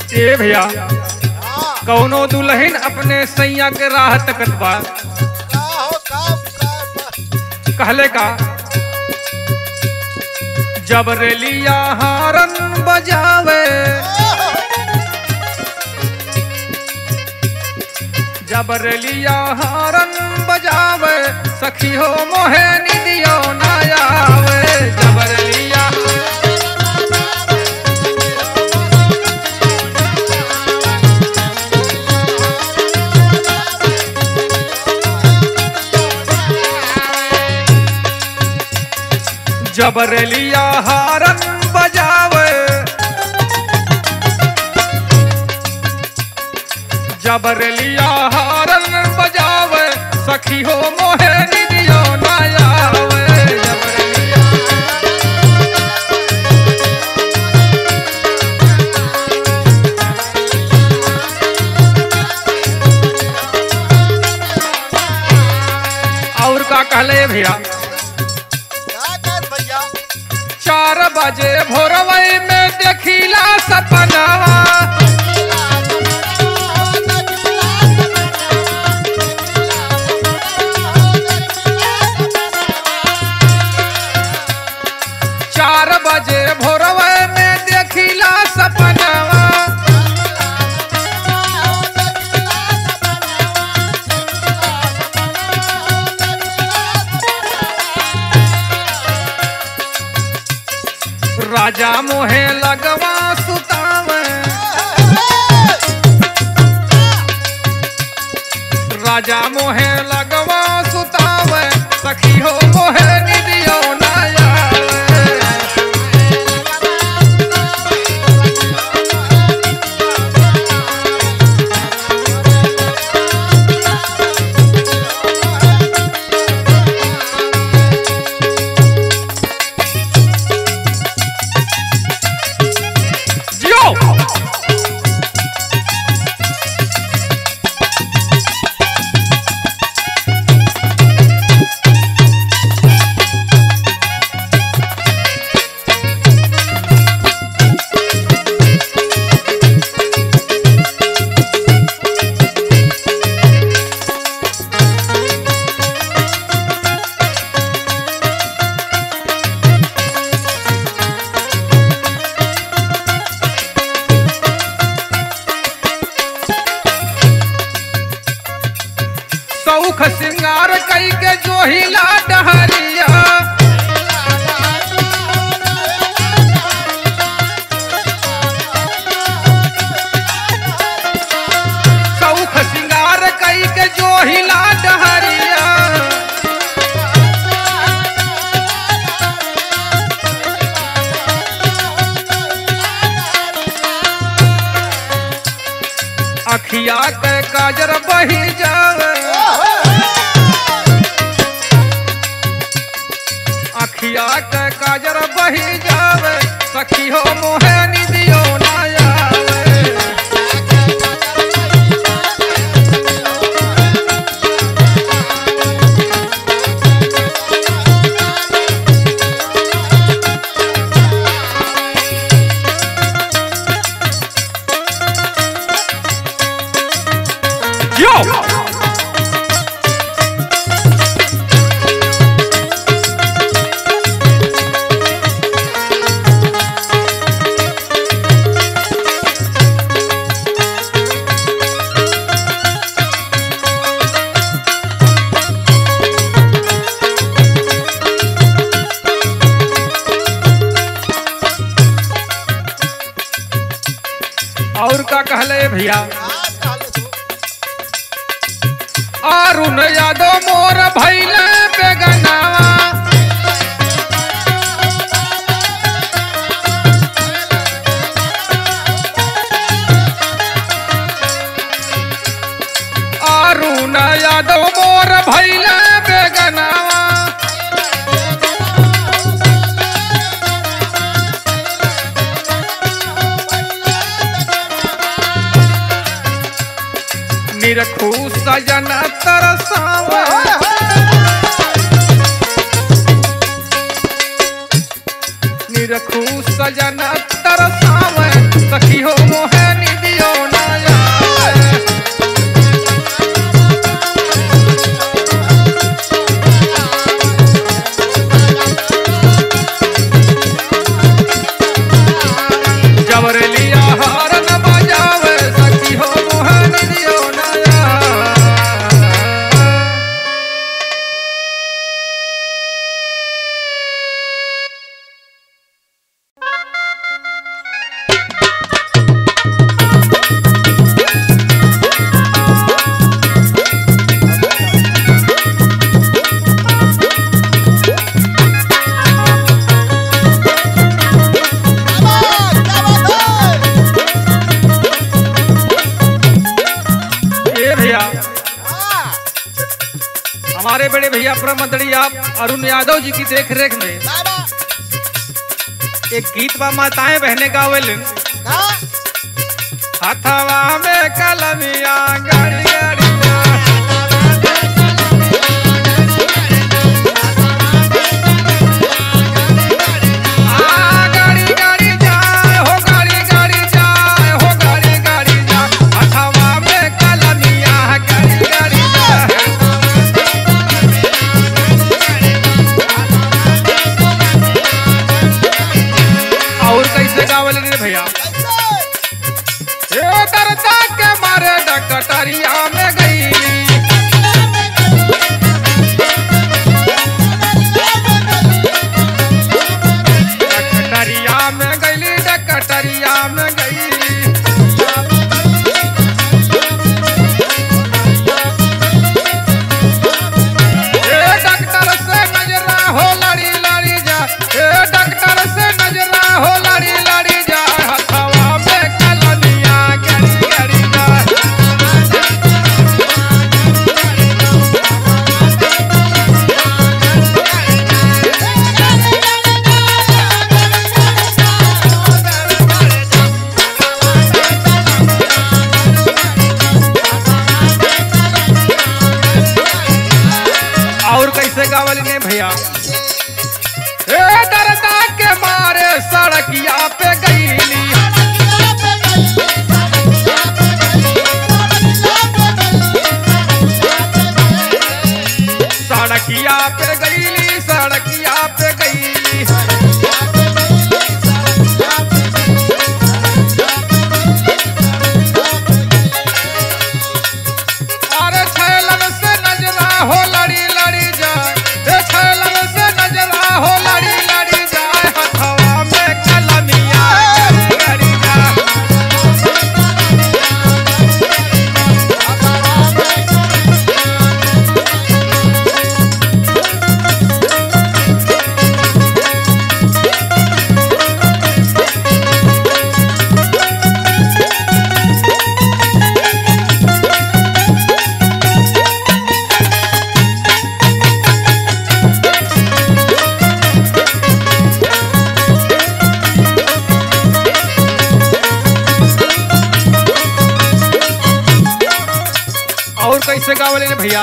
ए भैया कौनो दुल्हन अपने सैया के राह तकत बा का हो काम काम कहले का जब रेलिया हारन बजावे जब रेलिया हारन बजावे सखी हो मोहे निदियो ना आवे जब रेलिया जब रेलिया हारन बजावे जब रेलिया हारन बजावे सखी हो मोहे निदियो ना आवे जब रेलिया और का कहले भैया क्या कर भैया चार बजे भोरवई में देखिला सपनावा चार बजे भोरवई में देखिला सपनावा राजा मोहे लगवा सुतावे राजा मोहे लगवा सुतावे सखी हो मोहे निदियो ना आवे जियो सौख सिंगार कई के जोहिला डहरिया सौख सिंगार कई के जोहिला डहरिया अखिया के काजर बही जावे अखिया के काजर बही जावे सखी हो मोहे निदियो ना आवे Yo! और का कहले भैया अरुण यादव मोर भैले बेगनावा अरुण यादव मोर भैले बेगनावा निरखू सजन तरसावा निरखू सजन तरसावे सखी हो मोहे निधि हमारे बड़े भैया प्रमंडली आप अरुण यादव जी की देख रेख में बाबा एक गीत बा माताएं बहने गावेल का हथवा में कलमिया गाड़ी गाड़ी आ, गाड़ी गाड़ी जाए हो गाड़ी गाड़ी जाए हो गाड़ी गाड़ी जाए हथवा में कलमिया गाड़ी गाड़ी जाए और कैसे गावल रे भैया कैसे ए दर्दा के मारे डकटरिया में गईली डकटरिया में गईली डकटरिया में गईली ए डॉक्टर से नजरा हो लड़ी लड़ी जा ए डॉक्टर से नजरा हो लड़ी लड़ी जा हथवा में कलमिया गड़ी गड़ी जा और कैसे गावल ने भैया ए दर्दा के मारे सड़किया पे गईली सड़किया पे गईली सड़किया पे गईली अरे छैलन से नजरा हो लड़ी लड़ी जाए ए छैलन से नजरा हो लड़ी लड़ी जाए हथवा में कलमिया गड़ी गड़ी जाए और कैसे गावले रे भैया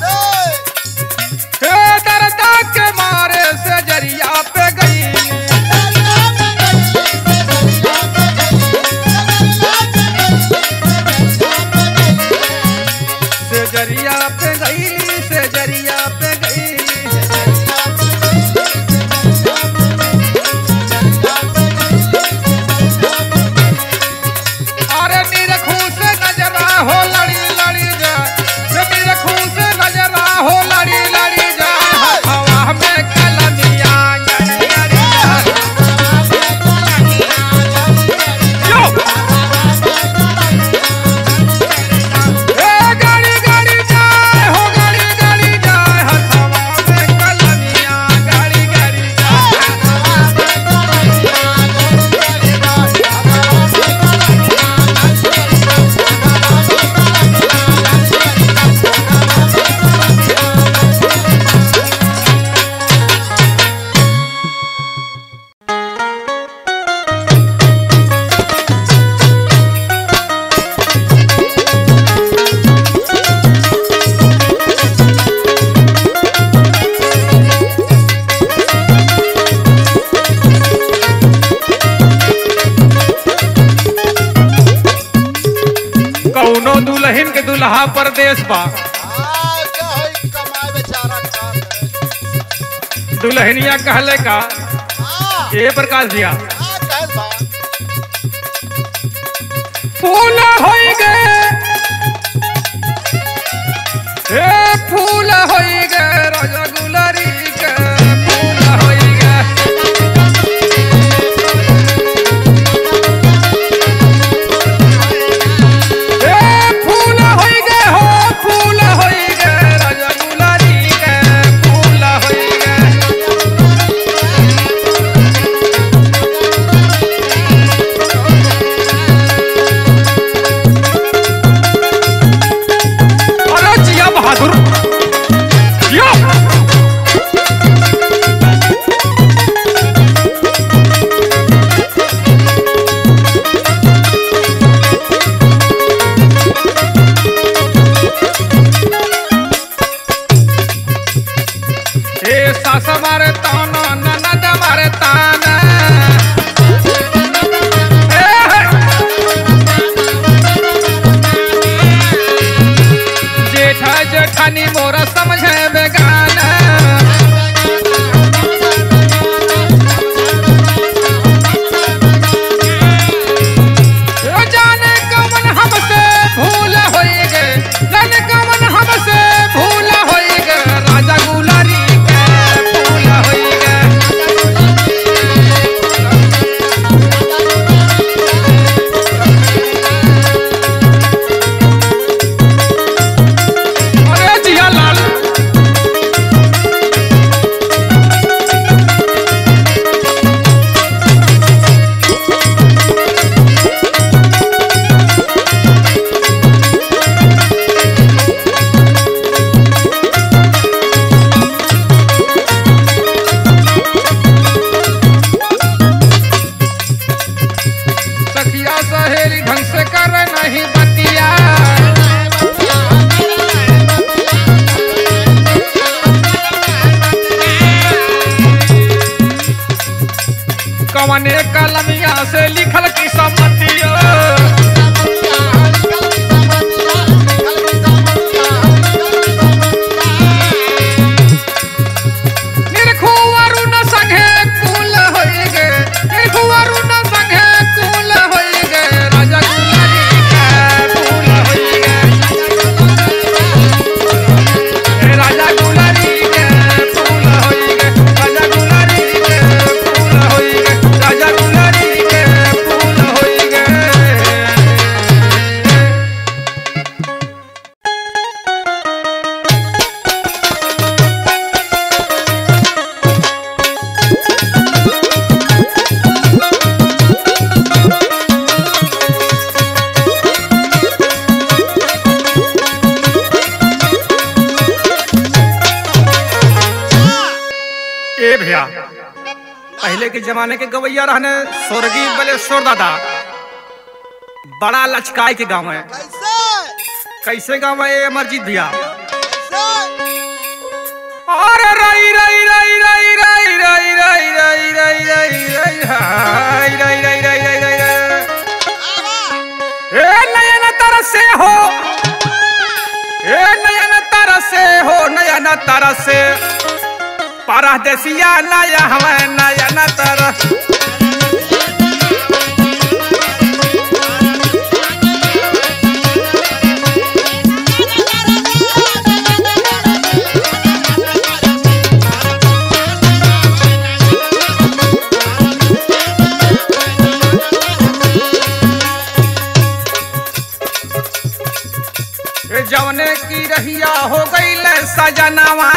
कैसे हे दर्दा के मारे से जरिया पे गई से जरिया पे गई से जरिया पे गई अरे निरखू से नजरा हो लड़ी लड़ी जा से निरखू से नजरा हो लड़ी लड़ी जा हवा में कलमिया गड़ी गड़ी जा यो ए गाड़ी गाड़ी जाए हो गाड़ी गाड़ी जाए हथवा में कलमिया गाड़ी गाड़ी जाए कौनो दुल्हन के दुल्हा परदेश बा हाँ क्या है कमाए बेचारा का दुल्हनिया कहले का हाँ ये प्रकाश दिया हाँ कहे बा फूल होई गए ए फूल होई गए राजा गुलरी के फूल होई गए ए फूल होई गए हो फूल होई गए राजा गुलरी के फूल होई गए ढंग से कर नहीं बतिया कवने कलमिया से लिखल की सम्मतिया निरखु अरुण संगे कुल होई गे निरखु अरुण संगे कुल होई गे राजा गुलारी के कुल होई गे ए राजा गुलारी के फूल होई गे राजा गुलारी के फूल होई गे राजा गुलारी के फूल होई गे ए भैया पहले के जमाने के गवैया रहने स्वर्गीय बलेश्वर दादा बड़ा लचकाई के गाँव है कैसे कैसे गाँव है ये अमरजीत भैया कैसे अरे रई रई रई रई रई रई रई रई रई रई रई हाय रई रई रई रई रई रई ए नयन तरसे हो ए नयन तरसे हो नयन तरसे परदेसिया नया हमें नयन तरस ए जवने की रहिया हो गई सजनवा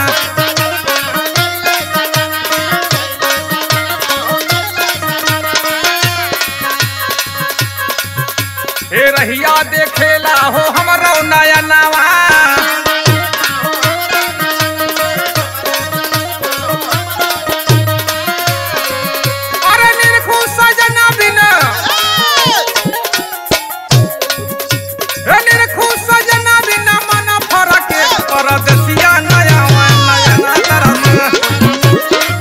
ए रहिया देखेला हो हमरो नयनवा अरे निरखु सजना बिना ए निरखु सजना बिना मन फरक परदेसिया नया नया तरस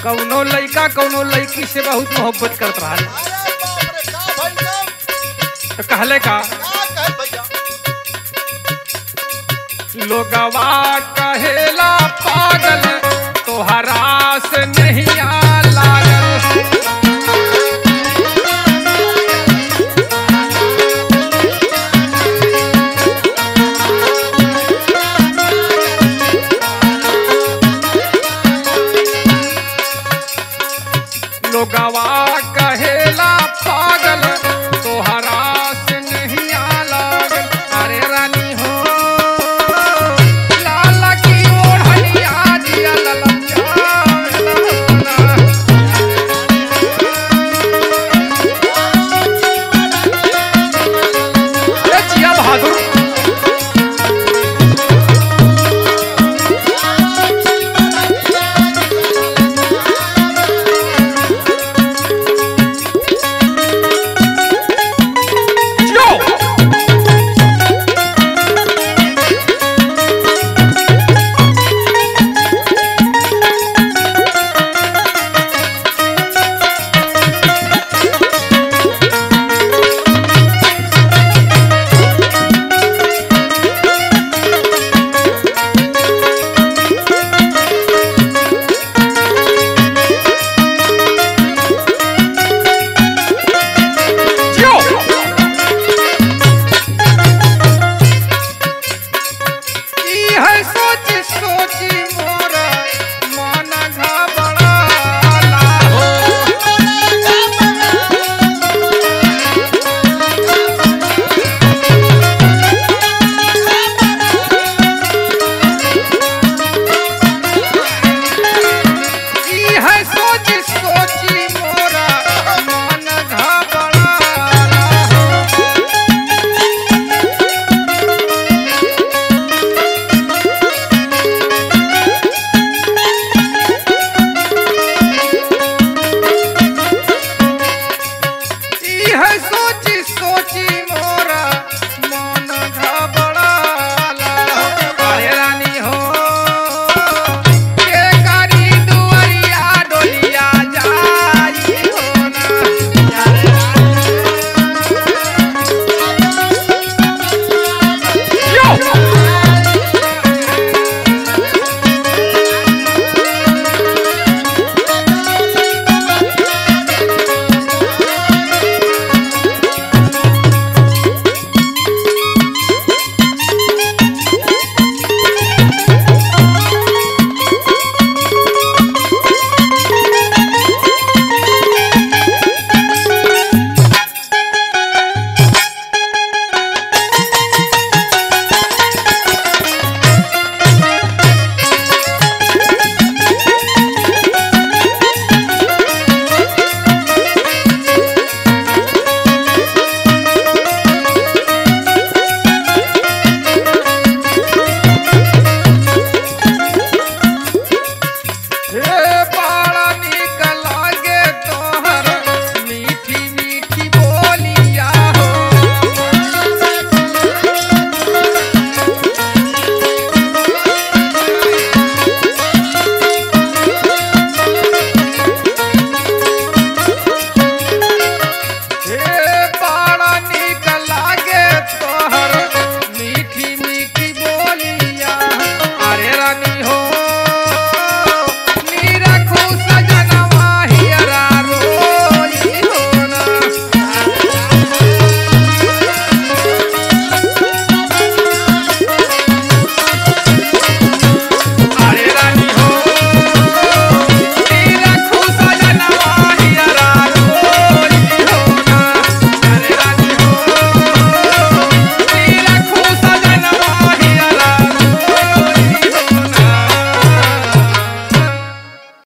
कौनो लइका कौनो लड़की से बहुत मोहब्बत करत रहा अरे बाप रे का भाई का तो कहले का का कहे भैया लोगवा कहेला पागल तोहरा से नहीं लागल लोगवा कहेला पागल तोहरा से नहीं लागल अरे रानी हो लाला की ओढ़निया दिया ललचा अरे जिया बहादुर जियो जियो ई है सोच सोची मोरा मन घबराला हो ई है सोच सोची मोरा मन घबराला हो ई है सोची सोची मोरा मन घबराला अरे रानी हो के करी दुआरिया डोलिया जाई हो ना यो हे